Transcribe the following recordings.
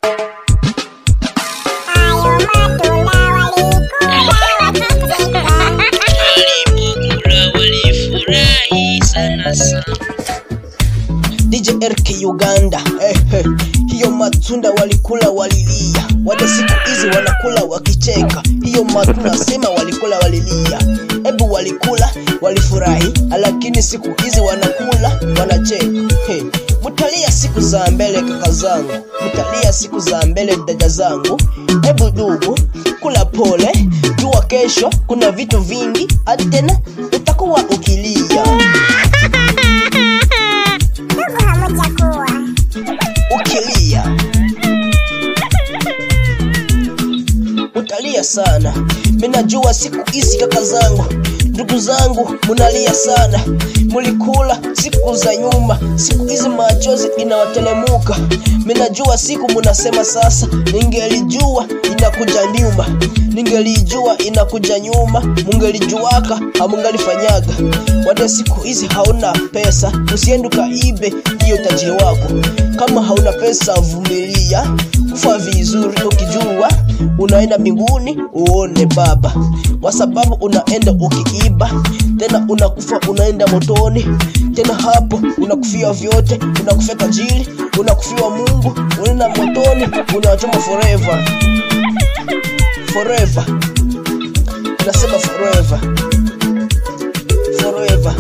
Walipokula walifurahi sana sana. DJ RK Uganda eh, eh. Hiyo matunda walikula walilia, wale siku hizi wanakula wakicheka. Hiyo matunda sema walikula walilia, ebu walikula walifurahi, lakini siku hizi wanakula wanacheka. Hey. Mutalia siku za mbele kaka zangu, mutalia siku za mbele dada zangu. Ebu dugu, kula pole, jua kesho kuna vitu vingi, hadi tena utakuwa ukilia ukilia utalia sana. Minajua siku hizi kaka zangu, ndugu zangu, munalia sana. Mulikula siku za nyuma, siku hizi machozi inawatelemuka. Minajua siku munasema sasa, ningelijua inakuja nyuma, ningelijua inakuja nyuma, mungelijuaka hamungalifanyaga. Wade siku hizi hauna pesa, usiende ukaibe hiyo tajiri wako. Kama hauna pesa, vumilia kufa vizuri, ukijua unaenda mbinguni uone Baba, kwa sababu unaenda ukiiba, tena unakufa unaenda motoni, tena hapo unakufia vyote, unakufia tajiri, unakufia Mungu, unaenda motoni, unachoma forever forever, nasema forever forever.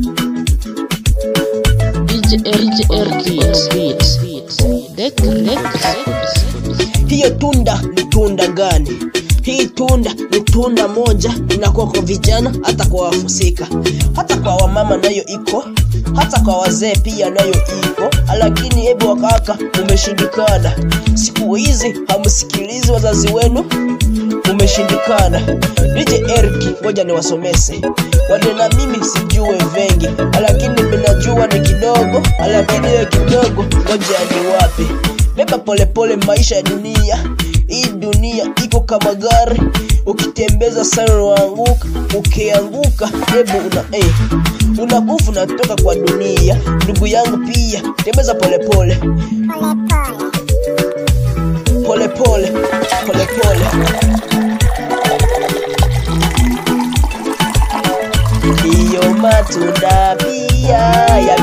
DJ RK Beats. Dek Dek Hiyo tunda ni tunda gani? Hii tunda ni tunda moja, inakuwa kwa vijana, hata kwa wafusika, hata kwa wamama nayo iko, hata kwa wazee pia nayo iko, lakini hebu wakaka, umeshindikana. Siku hizi hamsikilizi wazazi wenu, umeshindikana. DJ Eric, ngoja niwasomese wale, na mimi sijue vengi, lakini minajua ni kidogo, lakini hiyo kidogo, ngoja ni wapi beba polepole maisha ya dunia hii dunia iko kama gari ukitembeza sana unaanguka ukianguka hebu una eh, una nguvu unatoka kwa dunia ndugu yangu pia tembeza polepole polepole polepole hiyo matunda pia ya